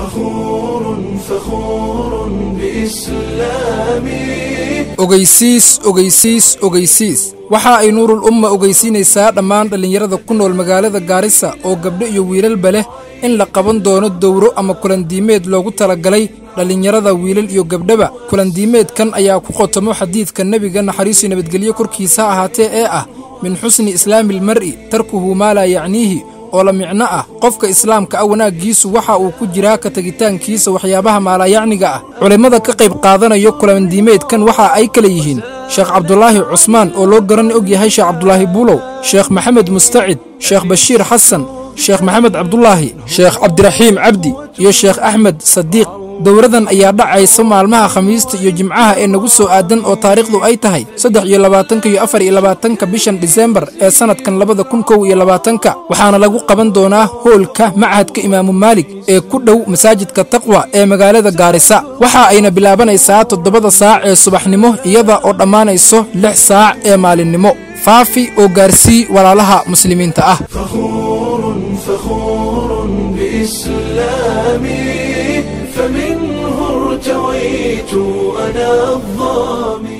فخور فخور بإسلامي ogeysiis ogeysiis ogeysiis waxa ay nuurul umma ogeysiinaysaa dhammaan dhallinyarada ku nool magaalada gaarisa oo gabdho iyo wiilalba leh in la qaban doono dowro ama kulandiimeed loogu talagalay dhallinyarada wiilal iyo gabdhaba kulandiimeedkan ayaa ku qotomo xadiidka nebiga naxariisu nabadgelyo korkiisa ha ahaatee ee ah min xusni islaamiilmar'i tarkuhu maa laa yacniihi oo la micno ah qofka islaamka ah wanaaggiisu waxa uu ku jiraa ka tegitaankiisa waxyaabaha maalaayacniga ah culimmada ka qayb qaadanayo kulandiimeedkan waxa ay kale yihiin sheekh cabdulaahi cusmaan oo loo garan og yahay sheekh cabdulaahi buulow sheekh maxamed mustacid sheekh bashiir xasan sheekh maxamed cabdulaahi sheekh cabdiraxiim cabdi iyo sheekh axmed sadiiq dowradan ayaa dhacaysa maalmaha khamiista iyo jimcaha ee nagu soo aadan oo taariikhdu ay tahay saddex iyo labaatanka iyo afar iyo labaatanka bishan disembar ee sannadkan labada kun kow iyo labaatanka waxaana lagu qaban doonaa hoolka machadka imaamu maalig ee ku dhow masaajidka taqwa ee magaalada gaarisa waxa ayna bilaabanaysaa toddobada saac ee subaxnimo iyada oo dhammaanayso lix saac ee maalinnimo faafi oo gaarsii walaalaha muslimiinta ah فخور فخور بإسلامي فمنه ارتويت أنا الظامي